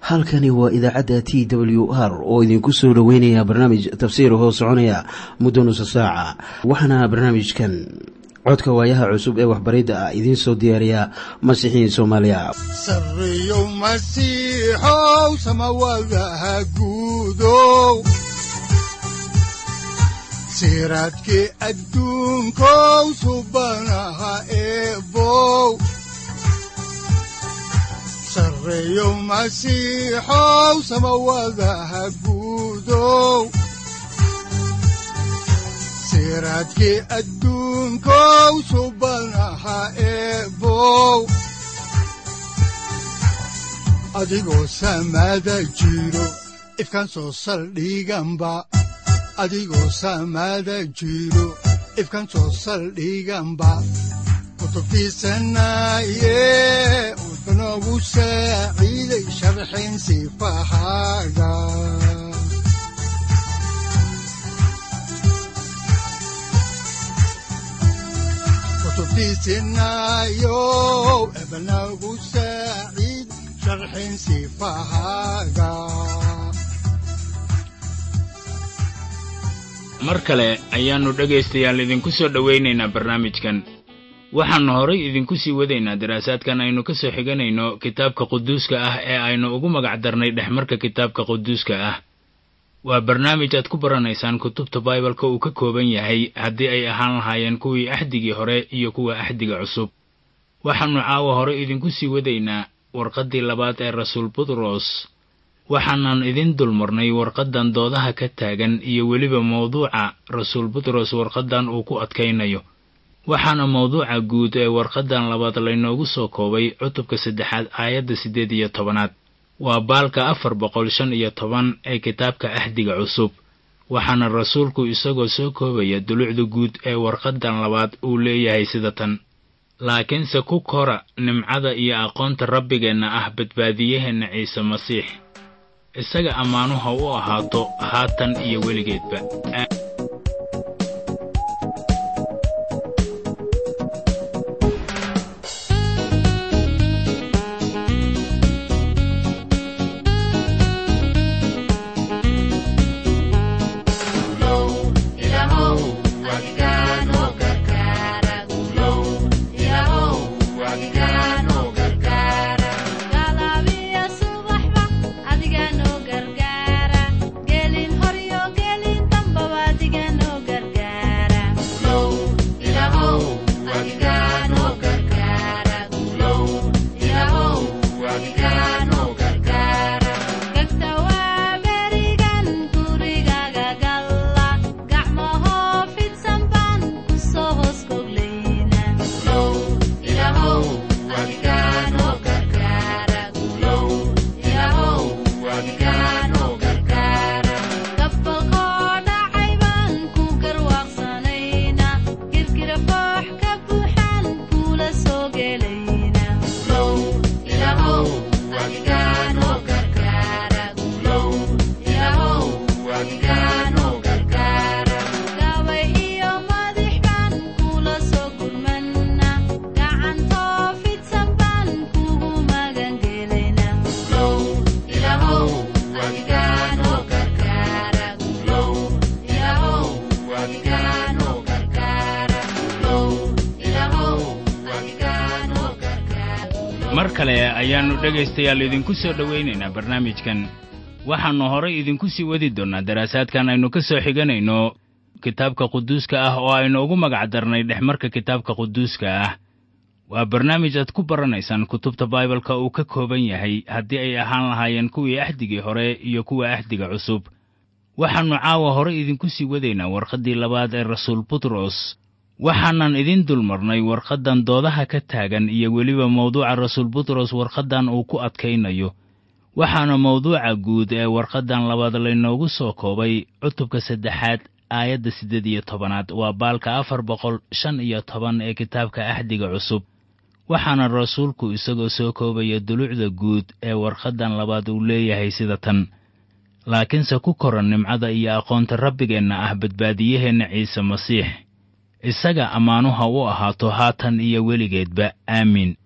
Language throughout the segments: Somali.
halkani waa idaacadda t w r oo idinku soo dhoweynaya barnaamij tafsiir hoo soconaya muddo nusa saaca waxaana barnaamijkan codka waayaha cusub ee waxbaridda ah idiin soo diyaariya masiixiin soomaaliya sareyow masiixow samawadaha guudow siraadkii adduunkow subanaha eebow sareyow masiixow samawadaha guudow siraadkii adduunkow subanaha eebow adigoo samaada jiro ifkaan soo saldhiganba adigoo samaada jiro ifkaan soo saldhiganba kutubtiisanaye wuxunogu saaciiday sharxin sifahaaga kutubtiisinayow ebnagu saaciid sharxin sifahaaga mar kale ayaannu dhegaystayaal idinku soo dhowaynaynaa barnaamijkan waxaannu horay idinku sii wadaynaa daraasaadkan aynu ka soo xiganayno kitaabka quduuska ah ee aynu ugu magac darnay dhexmarka kitaabka quduuska ah waa barnaamij aad ku baranaysaan kutubta baibalka uu ka kooban yahay haddii ay ahaan lahaayeen kuwii axdigii hore iyo kuwa axdiga cusub waxaannu caawa hore idinku sii wadaynaa warqaddii labaad ee rasuul butros waxaanan idin dulmarnay warqaddan doodaha ka taagan iyo weliba mawduuca rasuul butros warqaddan uu ku adkaynayo waxaana mawduuca guud ee warqaddan labaad laynoogu soo koobay cutubka saddexaad aayadda siddeed iyo tobanaad waa baalka afar boqol shan iyo toban ee kitaabka axdiga cusub waxaana rasuulku isagoo soo koobaya dulucda guud ee warqaddan labaad uu leeyahay sida tan laakiinse ku kora nimcada iyo aqoonta rabbigeenna ah badbaadiyaheenna ciise masiix isaga ammaanuha u ahaato haatan iyo weligeedba mar kale ayaannu dhegaystayaal idinku soo dhowaynaynaa barnaamijkan waxaannu horay idinku sii wadi doonnaa daraasaadkan aynu ka soo xiganayno kitaabka quduuska ah oo aynu ugu magac darnay dhexmarka kitaabka quduuska ah waa barnaamij aad ku baranaysaan kutubta baibalka uu ka kooban yahay haddii ay ahaan lahaayeen kuwii axdigii hore iyo kuwa axdiga cusub waxaannu caawa horay idinku sii wadaynaa warqaddii labaad ee rasuul butros waxaanan idin dulmarnay warqaddan doodaha ka taagan iyo weliba mawduuca rasuul butros warqaddan uu ku adkaynayo waxaana mawduuca guud ee warqaddan labaad laynoogu soo koobay cutubka saddexaad aayadda siddeed iyo tobanaad waa baalka afar boqol shan iyo toban ee kitaabka axdiga cusub waxaana rasuulku isagoo soo koobaya dulucda guud ee warqaddan labaad uu leeyahay sida tan laakiinse ku koran nimcada iyo aqoonta rabbigeenna ah badbaadiyaheenna ciise masiix isaga ammaanuha u ahaato haatan iyo weligeedba aamiin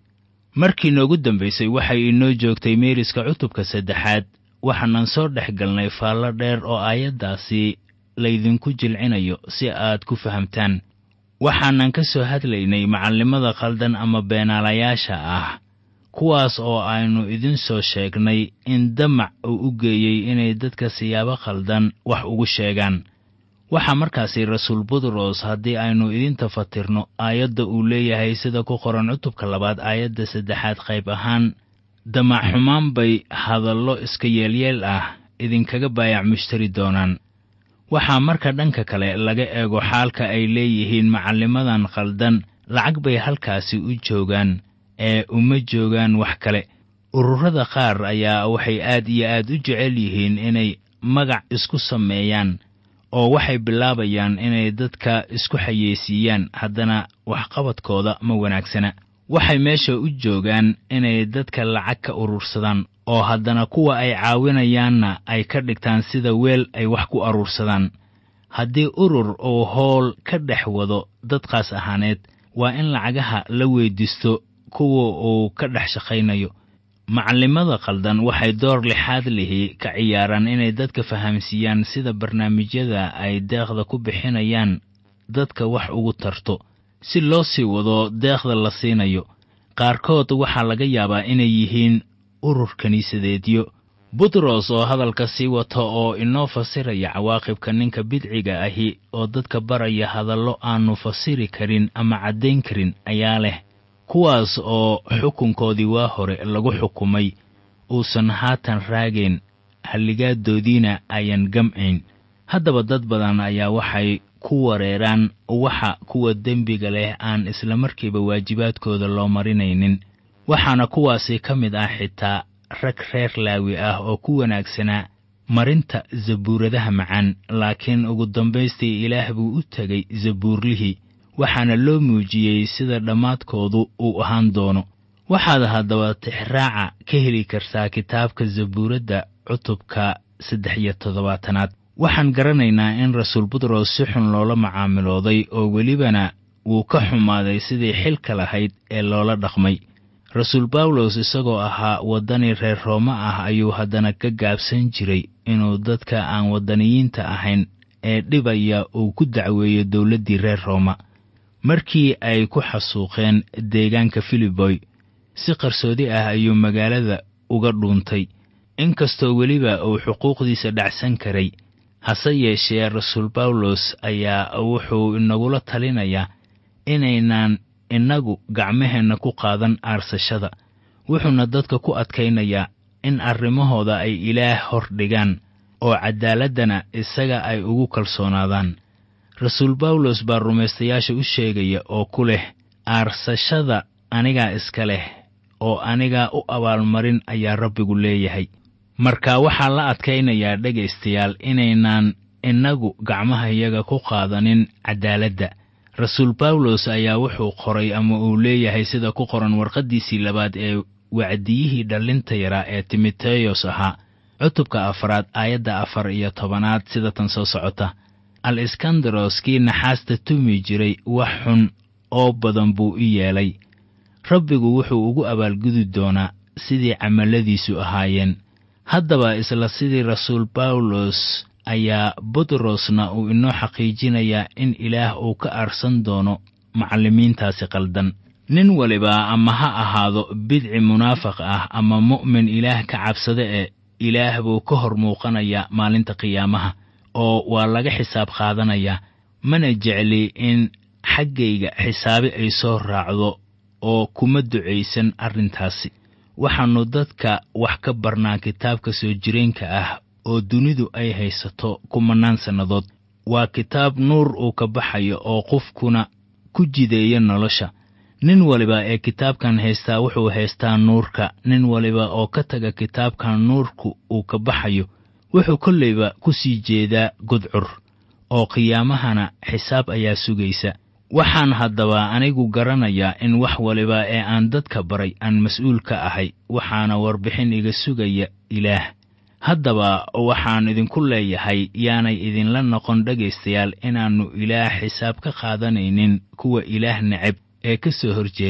markii noogu dambaysay waxay inoo joogtay meeriska cutubka saddexaad waxaanan soo dhex galnay faallo dheer oo aayaddaasi laydinku jilcinayo si aad ku fahamtaan waxaanan ka soo hadlaynay macallimada khaldan ama beenaalayaasha ah kuwaas oo aynu idin soo sheegnay in damac uu u geeyey inay dadka siyaabo khaldan wax ugu sheegaan waxaa markaasi rasuul butros haddii aynu idinta fatirno aayadda uu leeyahay sida ku qoran cutubka labaad aayadda saddexaad qayb ahaan damac xumaan bay hadallo iska yeelyeel ah idinkaga baayac mushtari doonaan waxaa marka dhanka kale laga eego xaalka ay leeyihiin macallimadan khaldan lacag bay halkaasi u joogaan ee uma joogaan wax kale ururada qaar ayaa waxay aad iyo aad u jecel yihiin inay magac isku sameeyaan oo waxay bilaabayaan inay dadka isku xayeysiiyaan haddana waxqabadkooda ma wanaagsana waxay meesha u joogaan inay dadka lacag ka urursadaan oo haddana kuwa ay caawinayaanna ay ka dhigtaan sida weel ay wax ku aruursadaan haddii urur uu howl ka dhex wado dadkaas ahaaneed waa in lacagaha la weyddiisto kuwa uu ka dhex shaqaynayo macallimada khaldan waxay door lixaad lihi ka ciyaaraan inay dadka fahamsiiyaan sida barnaamijyada ay deeqda ku bixinayaan dadka wax ugu tarto si loo sii wado deeqda la siinayo qaarkood waxaa laga yaabaa inay yihiin urur kiniisadeedyo butros oo hadalka sii wata oo inoo fasiraya cawaaqibka ninka bidciga ahi oo dadka baraya hadallo aannu fasiri karin ama caddayn karin ayaa leh kuwaas oo xukunkoodii waa hore lagu xukumay uusan haatan raagayn halligaaddoodiina ayan gamcayn haddaba dad badan ayaa waxay ku wareeraan waxa kuwa dembiga leh aan islamarkiiba waajibaadkooda loo marinaynin waxaana kuwaasi ka mid ah xitaa rag reer laawi ah oo ku wanaagsanaa marinta zabuuradaha macaan laakiin ugu dambaystii ilaah buu u tegay zabuurlihii waxaana loo muujiyey sida dhammaadkoodu uu ahaan doono waxaad haddaba tixraaca ka heli kartaa kitaabka zabuuradda cutubka saddex iyo toddobaatanaad waxaan garanaynaa in rasuul butros si xun loola macaamilooday oo welibana wuu ka xumaaday sidii xilka lahayd ee loola dhaqmay rasuul bawlos isagoo ahaa waddani reer roome ah ayuu haddana ka gaabsan jiray inuu dadka aan waddaniyiinta ahayn ee dhibaya uu ku dacweeyo dowladdii reer rooma markii ay ku xasuuqeen deegaanka filiboy si qarsoodi ah ayuu magaalada uga dhuuntay inkastoo weliba uu xuquuqdiisa dhacsan karay hase yeeshee rasuul bawlos ayaa wuxuu inagula talinayaa inaynaan innagu gacmaheenna ku qaadan aarsashada wuxuuna dadka ku adkaynayaa in arrimahooda ay ilaah hor dhigaan oo caddaaladdana isaga ay ugu kalsoonaadaan rasuul bawlos baa rumaystayaasha u sheegaya oo ku leh aarsashada anigaa iska leh oo anigaa u abaalmarin ayaa rabbigu leeyahay marka waxaa la adkaynayaa dhegaystayaal inaynaan innagu gacmahayaga ku qaadanin caddaaladda rasuul bawlos ayaa wuxuu qoray ama uu leeyahay sida ku qoran warqaddiisii labaad ee wacdiyihii dhallinta yaraa ee timoteyos ahaa cutubka afaraad aayadda afar iyo tobanaad sida tan soo socota al iskandaros kii naxaasta tumi jiray wax xun oo badan buu u yeelay rabbigu wuxuu ugu abaalgudi doonaa sidii camalladiisu ahaayeen haddaba isla sidii rasuul bawlos ayaa butrosna uu inoo xaqiijinayaa in ilaah uu ka aarsan doono macallimiintaasi qaldan nin waliba ama ha ahaado bidci munaafiq ah ama mu'min ilaah ka cabsada ee ilaah buu ka hor muuqanayaa maalinta qiyaamaha oo waa laga xisaab qaadanayaa mana jecli in xaggayga xisaabi ay soo raacdo oo kuma ducaysan arrintaasi waxaannu dadka wax ka barnaa kitaabka soo jireenka ah oo dunidu ay haysato kumannaan sannadood waa kitaab nuur uu ka baxayo oo qofkuna ku jideeya nolosha nin waliba ee kitaabkan haystaa wuxuu haystaa nuurka nin waliba oo ka taga kitaabkan nuurku uu ka baxayo wuxuu kollayba ku sii jeedaa gudcur oo qiyaamahana xisaab ayaa sugaysa waxaan haddaba anigu garanayaa in wax waliba ee aan dadka baray aan mas-uul ka ahay waxaana warbixin iga sugaya ilaah haddaba waxaan idinku leeyahay yaanay idinla noqon dhegaystayaal inaannu ilaah xisaab ka qaadanaynin kuwa ilaah neceb ee ka soo horjeeda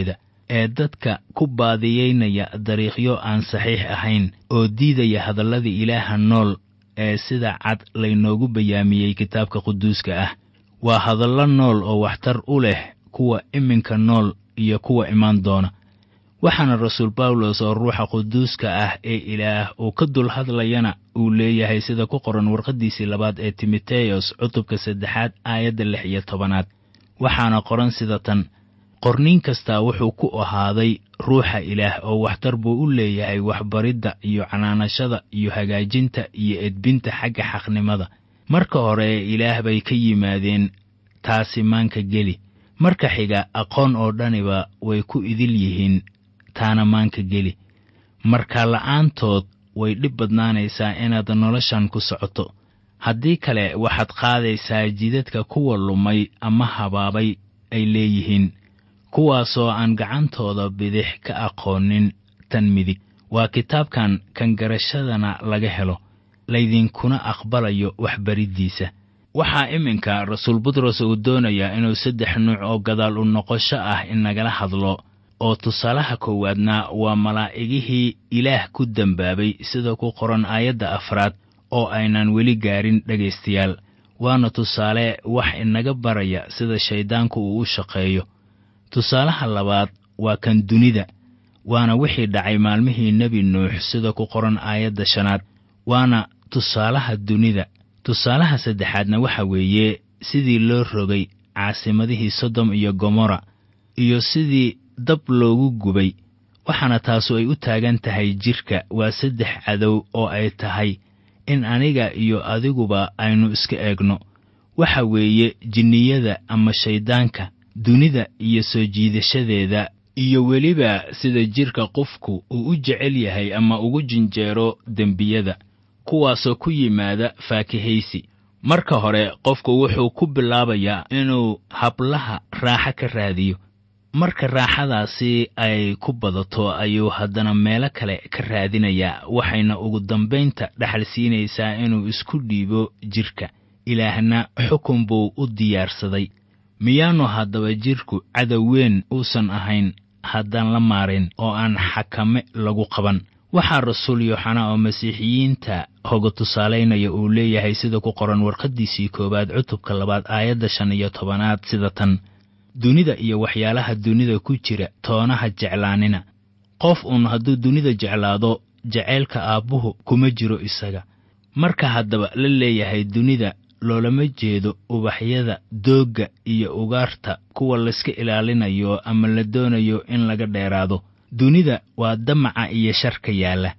ee dadka ku baadiyeynaya dariiqyo aan saxiix ahayn oo diidaya hadalladii ilaaha nool ee sida cad laynoogu bayaamiyey kitaabka quduuska ah waa hadallo nool oo waxtar u leh kuwa iminka nool iyo kuwa imaan doona waxaana rasuul bawlos oo ruuxa quduuska ah ee ilaah uu ka dul hadlayana uu leeyahay sida ku qoran warqaddiisii labaad ee timoteyos cutubka saddexaad aayadda lix iyo tobanaad waxaana qoran sida tan qorniin kastaa wuxuu ku ahaaday ruuxa ilaah oo waxtar buu u leeyahay waxbaridda iyo canaanashada iyo hagaajinta iyo edbinta xagga xaqnimada marka hore ilaah bay ka yimaadeen taasi maanka geli marka xiga aqoon oo dhaniba way ku idil yihiin taana maanka geli marka la'aantood way dhib badnaanaysaa inaad noloshan ku socoto haddii kale waxaad qaadaysaa jidadka kuwa lumay ama habaabay ay leeyihiin kuwaasoo aan gacantooda bidix ka aqoonin tan midig waa kitaabkan kan garashadana laga helo laydinkuna aqbalayo waxbariddiisa waxaa iminka rasuul butros uu doonayaa inuu saddex nuuc oo gadaal u noqosho ah inagala hadlo oo tusaalaha koowaadna waa malaa'igihii ilaah ku dembaabay sida ku qoran aayadda afraad oo aynan weli gaarin dhegaystayaal waana tusaale wax inaga baraya sida shayddaanku uu u shaqeeyo tusaalaha labaad waa kan dunida waana wixii dhacay maalmihii nebi nuux sida ku qoran aayadda shanaad waana tusaalaha dunida tusaalaha saddexaadna waxa weeye sidii loo rogay caasimadihii sodom iyo gomorra iyo sidii dab loogu gubay waxaana taasu ay u taagan tahay jidhka waa saddex cadow oo ay tahay in aniga iyo adiguba aynu iska eegno waxa weeye jinniyada ama shayddaanka dunida iyo soo jiidashadeeda iyo weliba sida jidhka qofku uu u jecel yahay ama ugu jinjeero dembiyada kuwaasoo ku yimaada faakihaysi marka hore qofku wuxuu ku bilaabayaa inuu hablaha raaxo ka raadiyo marka raaxadaasi ay ku badato ayuu haddana meelo kale ka raadinayaa waxayna ugu dambaynta dhaxal siinaysaa inuu isku dhiibo jidhka ilaahna xukun buu u diyaarsaday miyaanu haddaba jidhku cadow weyn uusan ahayn haddaan la maarin oo aan xakame lagu qaban waxaa rasuul yooxana oo masiixiyiinta hoga tusaalaynaya uu leeyahay sida ku qoran warqaddiisii koowaad cutubka labaad aayadda shan iyo tobanaad sida tan dunida iyo waxyaalaha dunida ku jira toonaha jeclaanina qof uun hadduu dunida jeclaado jacaylka aabbuhu kuma jiro isaga marka haddaba la leeyahay dunida loolama jeedo ubaxyada doogga iyo ugaarta kuwa layska ilaalinayo ama la doonayo in laga dheeraado dunida waa damaca iyo sharka yaalla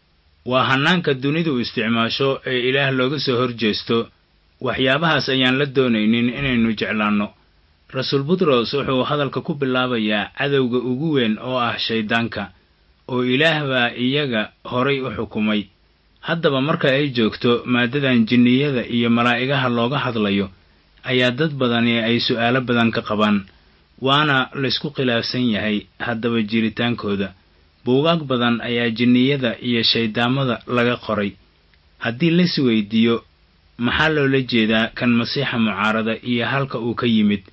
waa hannaanka dunidu isticmaasho ee ilaah looga soo hor jeesto waxyaabahaas ayaan la doonaynin inaynu jeclaanno rasuul butros wuxuu hadalka ku bilaabayaa cadowga ugu weyn oo ah shayddaanka oo ilaah baa iyaga horay u xukumay haddaba marka ay joogto maaddadan jinniyada iyo malaa'igaha looga hadlayo ayaa dad badani ay su'aalo badan ka qabaan waana laysku khilaafsan yahay haddaba jiritaankooda buugaag badan ayaa jinniyada iyo shayddaamada laga qoray haddii lais weydiiyo maxaa loola jeedaa kan masiixa mucaarada iyo halka uu ka yimid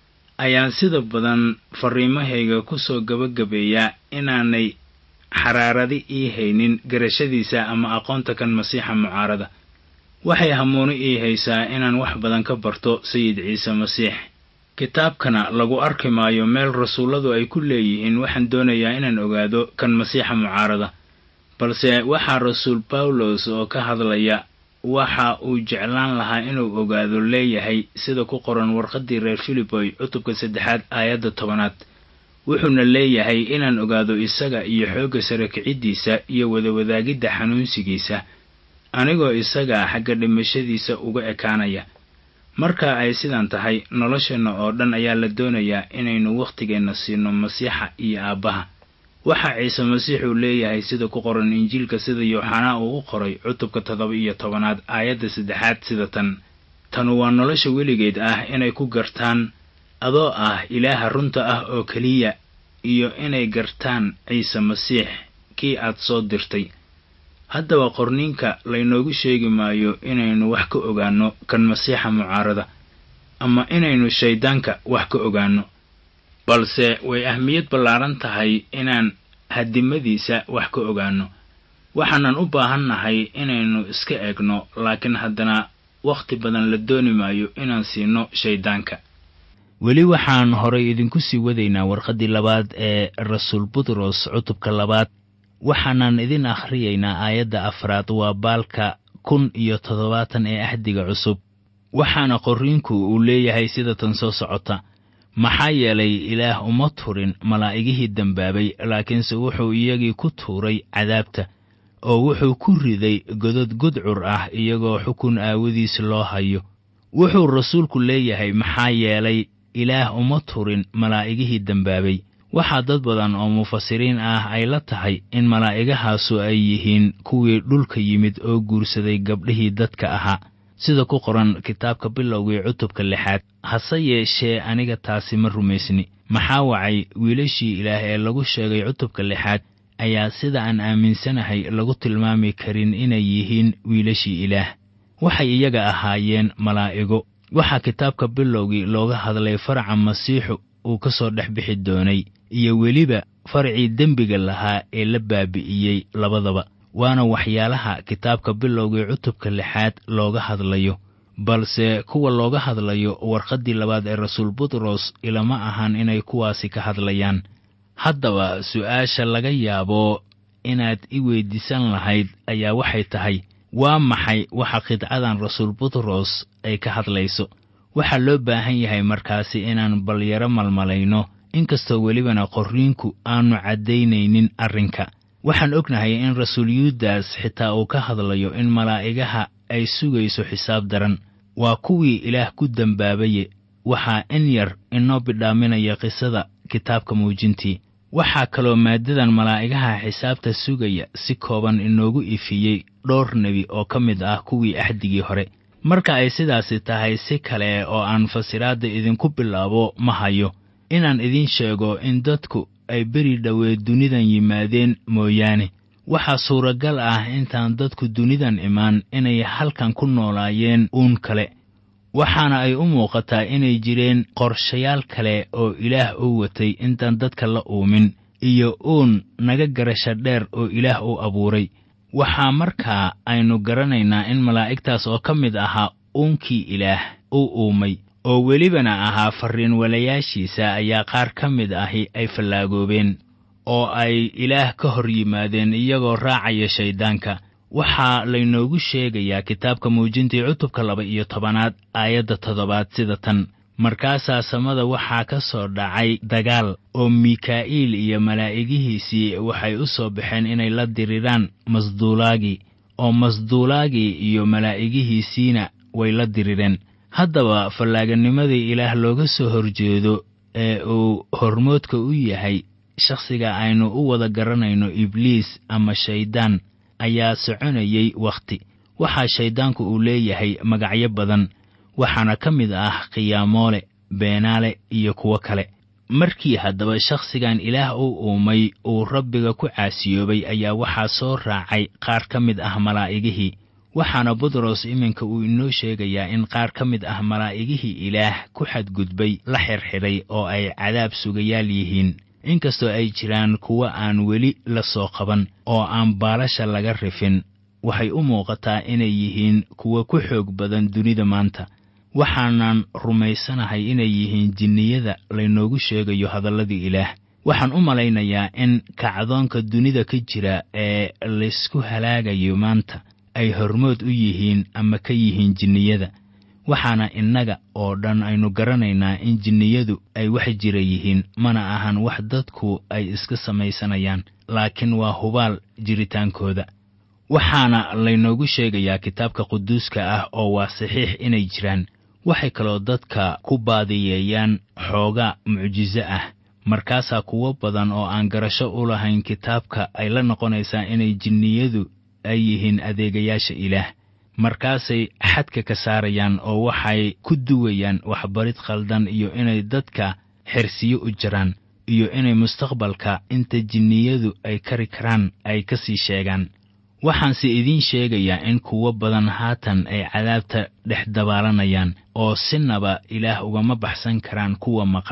ayaan sida badan farriimahayga ku soo gabagabeeyaa inaanay xaraaradi ii haynin garashadiisa ama aqoonta kan masiixa mucaarada waxay hamuuni ii haysaa inaan wax badan ka barto sayid ciise masiix kitaabkana lagu arki maayo meel rasuulladu ay ku leeyihiin waxaan doonayaa inaan ogaado kan masiixa mucaarada balse waxaa rasuul bawlos oo ka hadlaya waxa uu jeclaan lahaa inuu ogaado leeyahay sida ku qoran warqaddii reer filiboy cutubka saddexaad aayadda tobanaad wuxuuna leeyahay inaan ogaado isaga iyo xoogga sare kiciddiisa iyo wadawadaagidda xanuunsigiisa anigoo isaga xagga dhimashadiisa uga ekaanaya marka ay sidan tahay nolosheenna oo dhan ayaa la doonayaa inaynu wakhtigeenna siino masiixa iyo aabbaha waxaa ciise masiix uu leeyahay sida ku qoran injiilka sida yooxanaa uu u qoray cutubka toddoba iyo tobanaad aayadda saddexaad sida tan tanu waa nolosha weligeed ah inay ku gartaan adoo ah ilaaha runta ah oo keliya iyo inay gartaan ciise masiix kii aad soo dirtay haddaba qorniinka laynoogu sheegi maayo inaynu wax ka ogaanno kan masiixa mucaarada ama inaynu shayddaanka wax ka ogaanno balse way ahmiyad ballaaran tahay inaan hadimadiisa wax ka ogaanno waxaanan u baahannahay inaynu iska egno laakiin haddana wakhti badan la dooni maayo inaan siino shayddaanka weli waxaan horay idinku sii wadaynaa warqaddii labaad ee rasuul butros cutubka labaad waxaanan idin akhriyaynaa aayadda afraad waa baalka kun iyo toddobaatan ee ahdiga cusub waxaana qorriinku uu leeyahay sida tan soo socota maxaa yeelay ilaah uma turin malaa'igihii dembaabay laakiinse wuxuu iyagii ku tuuray cadaabta oo wuxuu ku riday godod gudcur ah iyagoo xukun aawadiis loo hayo wuxuu rasuulku leeyahay maxaa yeelay ilaah uma turin malaa'igihii dembaabay waxaa dad badan oo mufasiriin ah ay la tahay in malaa'igahaasu ay yihiin kuwii dhulka yimid oo guursaday gabdhihii dadka ahaa sida ku qoran kitaabka bilowgii cutubka lixaad hase yeeshee aniga taasi ma rumaysni maxaa wacay wiilashii ilaah ee lagu sheegay cutubka lixaad ayaa sida aan aaminsanahay lagu tilmaami karin inay yihiin wiilashii ilaah waxay iyaga ahaayeen malaa'igo waxaa kitaabka bilowgii looga hadlay faraca masiixu uu ka soo dhex bixi doonay iyo weliba faracii dembiga lahaa ee la baabi'iyey labadaba waana waxyaalaha kitaabka bilowgii cutubka lixaad looga hadlayo balse kuwa looga hadlayo warqaddii labaad ee rasuul butros ilama ahan inay kuwaasi ka hadlayaan haddaba su'aasha laga yaabo inaad i weyddiisan lahayd ayaa waxay tahay waa maxay waxa qidcadan rasuul butros ay ka hadlayso waxaa loo baahan yahay markaasi inaan balyaro malmalayno inkastoo welibana qorriinku aanu caddaynaynin arrinka waxaan ognahay in rasuul yuudas xitaa uu ka hadlayo in malaa'igaha ay sugayso xisaab daran waa kuwii ilaah ku dembaabaye waxaa in yar inoo bidhaaminaya qisada kitaabka muujintii waxaa kaloo maaddadan malaa'igaha xisaabta sugaya si kooban inoogu ifiyey dhowr nebi oo ka mid ah kuwii axdigii hore marka ay sidaasi tahay si kale oo aan fasiraadda idinku bilaabo ma hayo inaan idiin sheego in dadku ay beri dhoweed dunidan yimaadeen mooyaane waxaa suuragal ah intaan dadku dunidan imaan inay halkan ku noolaayeen uun kale waxaana ay u muuqataa inay jireen qorshayaal kale oo ilaah u watay intaan dadka la uumin iyo uun naga garasha dheer oo ilaah u abuuray waxaa markaa aynu garanaynaa in malaa'igtaas oo ka mid ahaa uunkii ilaah u uumay oo welibana ahaa farriin walayaashiisa ayaa qaar ka mid ahi ay fallaagoobeen oo ay ilaah ka hor yimaadeen iyagoo raacaya shayddaanka waxaa laynoogu sheegayaa kitaabka muujintii cutubka laba iyo tobanaad aayadda toddobaad sida tan markaasaa samada waxaa ka soo dhacay dagaal oo mikaa'iil iyo malaa'igihiisii waxay u soo baxeen inay la diriraan masduulaagii oo masduulaagii iyo malaa'igihiisiina way la dirireen haddaba fallaaganimadii ilaah looga soo horjeedo ee uu hormoodka u yahay shakhsiga aynu u wada garanayno ibliis ama shayddaan ayaa soconayay wakhti waxaa shayddaanku uu leeyahay magacyo badan waxaana ka mid ah khiyaamoole beenaale iyo kuwo kale markii haddaba shakhsigan ilaah u uumay uu rabbiga ku caasiyoobay ayaa waxaa soo raacay qaar ka mid ah malaa'igihii waxaana butros iminka uu inoo sheegayaa in qaar ka mid ah malaa'igihii ilaah ku xadgudbay la xirxidhay oo ay cadaab sugayaal yihiin inkastoo ay jiraan kuwo aan weli la soo qaban oo aan baalasha laga rifin waxay u muuqataa inay yihiin kuwo ku xoog badan dunida maanta waxaanan rumaysanahay inay yihiin jinniyada laynoogu sheegayo hadalladii ilaah waxaan u malaynayaa in kacdoonka dunida ka jira ee laysku halaagayo maanta ay hormood u yihiin ama ka yihiin jinniyada waxaana innaga oo dhan aynu garanaynaa in jinniyadu ay wax jira yihiin mana ahan wax dadku ay iska samaysanayaan laakiin waa hubaal jiritaankooda waxaana laynoogu sheegayaa kitaabka quduuska ah oo waa saxiix inay jiraan waxay kaloo dadka ku baadiyeeyaan xoogaa mucjiso ah markaasaa kuwo badan oo aan garasho u lahayn kitaabka ay la noqonaysaa inay jinniyadu ay yihiin adeegayaasha ilaah markaasay xadka ka saarayaan oo waxay ku duwayaan waxbarid khaldan iyo inay dadka xersiyo u jiraan iyo inay mustaqbalka inta jinniyadu ay kari karaan ay ka sii sheegaan waxaanse idiin sheegayaa in kuwo badan haatan ay cadaabta dhex dabaalanayaan oo sinaba ilaah ugama baxsan karaan kuwa maqan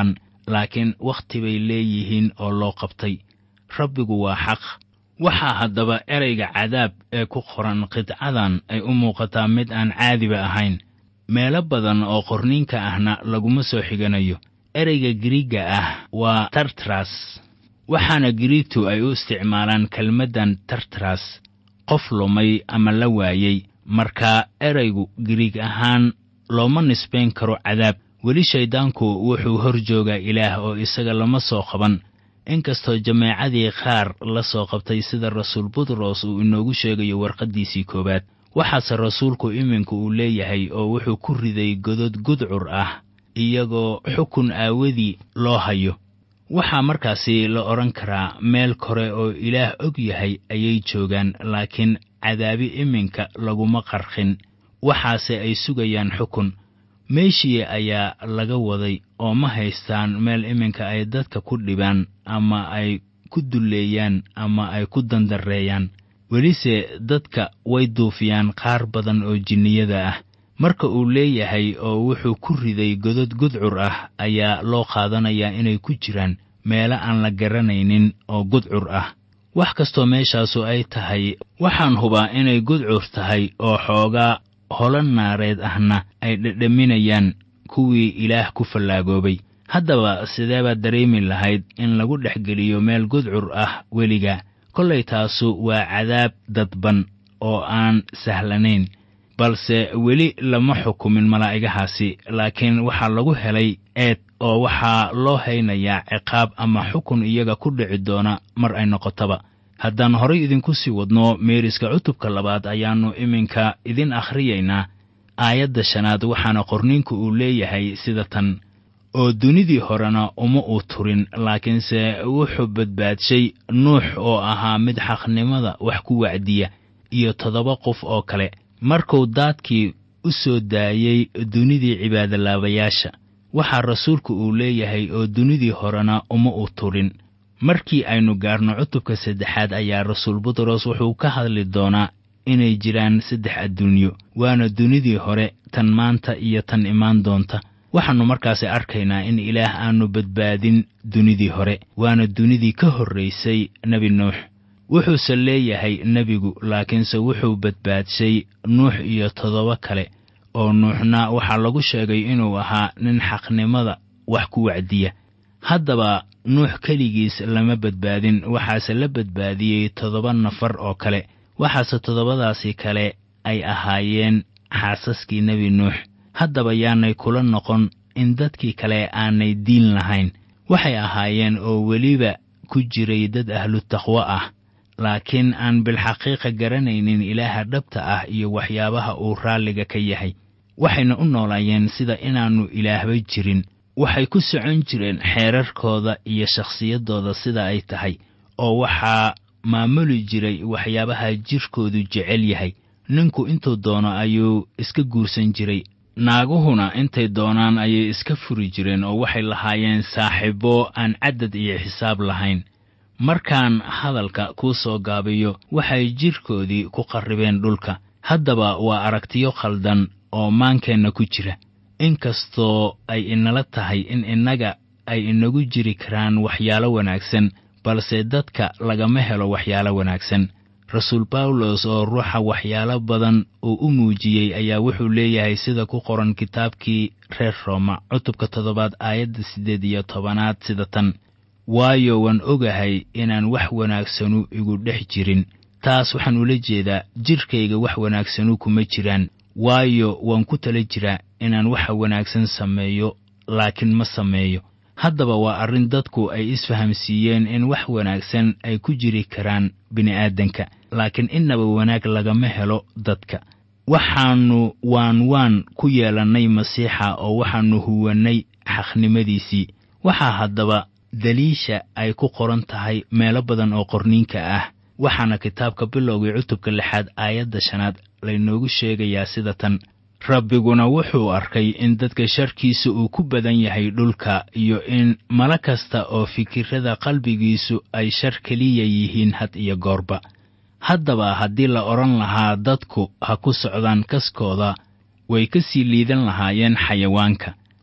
laakiin wakhti bay leeyihiin oo loo qabtay rabbigu waa xaq waxaa haddaba ereyga cadaab ee ku qoran qidcadan ay u muuqataa mid aan caadiba ahayn meelo badan oo qorniinka ahna laguma soo xiganayo ereyga giriigga ah waa tartras waxaana giriigtu ay u isticmaalaan kelmaddan tartras qof lumay ama la waayey marka ereygu giriig ahaan looma nisbayn karo cadaab weli shayddaanku wuxuu hor joogaa ilaah oo isaga lama soo qaban inkastoo jameecadii qaar la soo qabtay sida rasuul butros uu inoogu sheegayo warqaddiisii koowaad waxaase rasuulku iminka uu leeyahay oo wuxuu ku riday godod gudcur ah iyagoo xukun aawadii loo hayo waxaa markaasi la odhan karaa meel kore oo ilaah og yahay ayay joogaan laakiin cadaabi iminka laguma qarqin waxaase ay sugayaan xukun meeshii ayaa laga waday oo ma haystaan meel iminka ay dadka ku dhibaan ama ay ku dulleeyaan ama ay ku dandareeyaan welise dadka way duufiyaan qaar badan oo jinniyada ah marka uu leeyahay oo wuxuu ku riday godod gudcur ah ayaa loo qaadanayaa inay ku jiraan meelo aan la garanaynin oo gudcur ah wax kastoo meeshaasu ay tahay waxaan hubaa inay gudcur tahay oo xoogaa holo naareed ahna ay dhedhaminayaan kuwii ilaah ku fallaagoobay haddaba sidee baad dareemi lahayd in lagu dhex geliyo meel gudcur ah weliga kollay taasu waa cadaab dadban oo aan sahlanayn balse weli lama xukumin malaa'igahaasi laakiin waxaa lagu helay eed oo waxaa loo haynayaa ciqaab ama xukun iyaga ku dhici doona mar ay noqotaba haddaan horay idinku sii wadno meeriska cutubka labaad ayaannu iminka idin akhriyaynaa aayadda shanaad waxaana qorniinku uu leeyahay sida tan oo dunidii horena uma uu turin laakiinse wuxuu badbaadshay nuux oo ahaa mid xaqnimada wax ku wacdiya iyo toddoba qof oo kale markuu daadkii u soo daayey dunidii cibaadolaabayaasha waxaa rasuulku uu leeyahay oo dunidii horena uma uu turin markii aynu gaarno cutubka saddexaad ayaa rasuul butros wuxuu ka hadli doonaa inay jiraan saddex adduunyo waana dunidii hore tan maanta iyo tan imaan doonta waxaannu markaasi arkaynaa in ilaah aanu badbaadin dunidii hore waana dunidii ka horraysay nebi nuux wuxuuse leeyahay nebigu laakiinse wuxuu badbaadshay nuux iyo toddoba kale oo nuuxna waxaa lagu sheegay inuu ahaa nin xaqnimada wax ku wacdiya haddaba nuux keligiis lama badbaadin waxaase la badbaadiyey toddoba nafar oo kale waxaase toddobadaasi kale ay ahaayeen xaasaskii nebi nuux haddaba yaanay kula noqon in dadkii kale aanay diin lahayn waxay ahaayeen oo weliba ku jiray dad ahlu taqwo ah laakiin aan bilxaqiiqa garanaynin ilaaha dhabta ah iyo waxyaabaha uu raalliga ka yahay waxayna u noolaayeen sida inaannu ilaahba jirin waxay ku socon jireen xeerarkooda iyo shakhsiyaddooda sida ay tahay oo waxaa maamuli jiray waxyaabaha jirkoodu jecel yahay ninku intuu doono ayuu iska guursan jiray naaguhuna intay doonaan ayay iska furi jireen oo waxay lahaayeen saaxiibbo aan caddad iyo xisaab lahayn markaan hadalka kuu soo gaabiyo waxay jidhkoodii ku qarribeen dhulka haddaba waa aragtiyo khaldan oo maankeenna ku jira inkastoo ay inala tahay in innaga ay inagu jiri karaan waxyaalo wanaagsan balse dadka lagama helo waxyaalo wanaagsan rasuul bawlos oo ruuxa waxyaalo badan uu u muujiyey ayaa wuxuu leeyahay sida ku qoran kitaabkii reer rooma cutubka toddobaad aayadda siddeed iyo tobanaad sida tan waayo waan ogahay inaan wax wanaagsanu igu dhex jirin taas waxaan ula jeedaa jidhkayga wax wanaagsanu kuma jiraan waayo waan ku tala jiraa inaan waxa wanaagsan sameeyo laakiin ma sameeyo haddaba waa arrin dadku ay isfahamsiiyeen in wax wanaagsan ay ku jiri karaan bini'aadanka laakiin innaba wanaag lagama helo dadka waxaannu waan waan ku yeelannay masiixa oo waxaannu huwannay xaqnimadiisii waxaa haddaba daliisha ay ku qoran tahay meelo badan oo qorniinka ah waxaana kitaabka bilowgii cutubka lixaad aayadda shanaad laynoogu sheegayaa sida tan rabbiguna wuxuu arkay in dadka sharkiisa uu ku badan yahay dhulka iyo in malo kasta oo fikirrada qalbigiisu ay shar keliya yihiin had iyo goorba haddaba haddii la odhan lahaa dadku ha ku socdaan kaskooda way ka sii liidan lahaayeen xayawaanka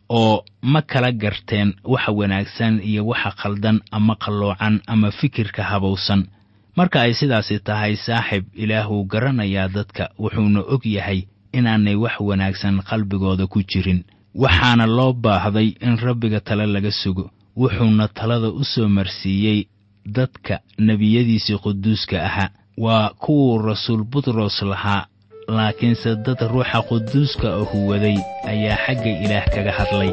oo ma kala garteen waxa wanaagsan iyo waxa khaldan ama qalloocan ama fikirka habowsan marka ay sidaasi tahay saaxib ilaah wuu garanayaa dadka wuxuuna og yahay inaanay wax wanaagsan qalbigooda ku jirin waxaana loo baahday in rabbiga tale laga sugo wuxuuna talada u soo marsiiyey dadka nebiyadiisii quduuska ahaa waa kuwuu rasuul butros lahaa laakiinse dad ruuxa quduuska ahu waday ayaa xagga ilaah kaga hadlay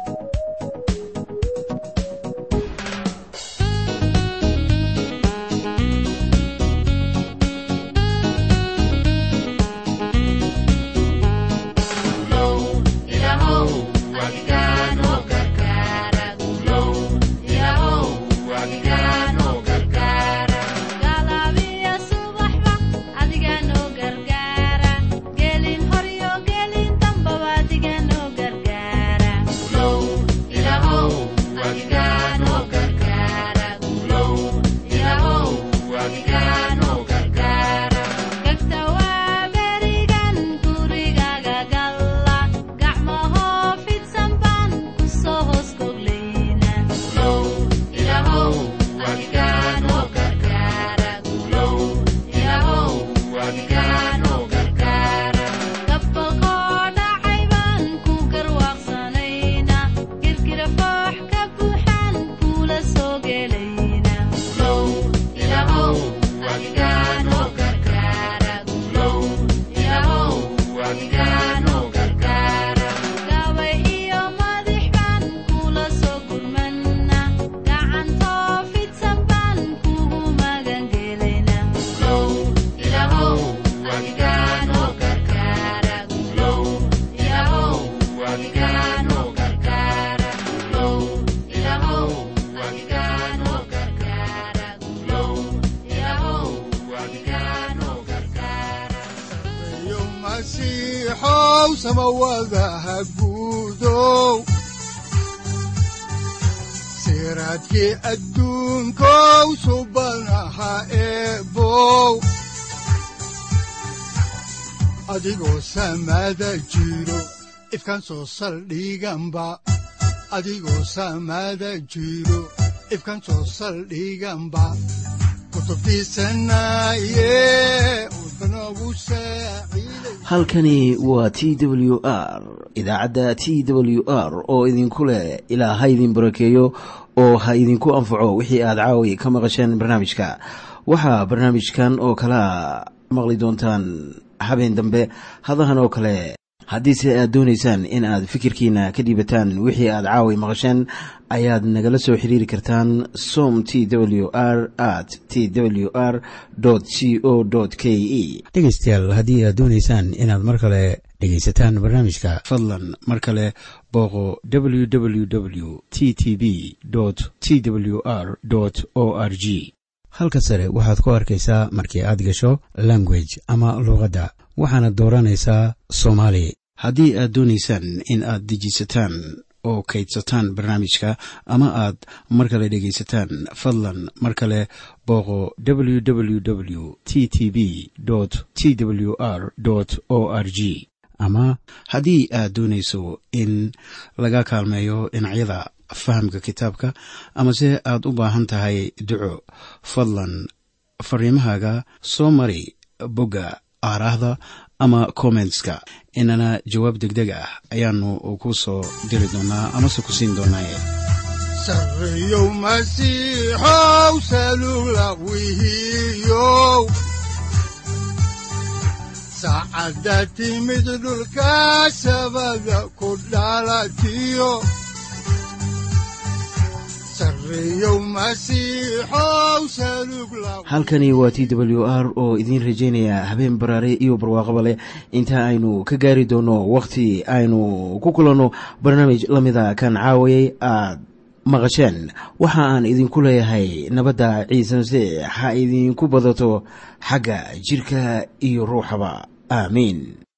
siraadkii adduunkow subanaha eebow adigoo samaada jiro ifkan soo saldhiganba adigoo samaada jiro ifkan soo saldhiganba halkani waa t w r idaacadda t w r oo idinku leh ilaa ha idin barakeeyo oo ha idinku anfaco wixii aad caawi ka maqasheen barnaamijka waxaa barnaamijkan oo kalaa maqli doontaan habeen dambe hadahan oo kale haddiise aad doonaysaan in aad fikirkiina ka dhiibataan wixii aad caawi maqasheen ayaad nagala soo xiriiri kartaan som t w r at t w r c o k e dhegaystayaal haddii aad doonaysaan inaad mar kale dhegaysataan barnaamijka fadlan mar kale booqo www t t b t w r o r g halka sare waxaad ku arkaysaa markii aad gasho language ama luuqadda waxaana dooranaysaa soomaali haddii aad doonaysaan in aad dejisataan oo kaydsataan barnaamijka ama aad mar kale dhegaysataan fadlan mar kale booqo www t t b t w r o r g ama haddii aad doonayso in laga kaalmeeyo dhinacyada fahamka kitaabka amase aad u baahan tahay duco fadlan fariimahaaga soo mari bogga aaraahda ama kommentska inana jawaab degdeg ah ayaanu ku soo diri doonaa amase ku siin doonaaye sareyow masiixow salugla wihiyow saacadda timid dhulka sabada ku dhalatiyo halkani waa t w r oo idiin rajaynaya habeen baraare iyo barwaaqaba leh inta aynu ka gaari doono wakhti aynu ku kulanno barnaamij la mida kan caawayay aad maqasheen waxa aan idinku leeyahay nabadda ciise masiix ha idinku badato xagga jidhka iyo ruuxaba aamiin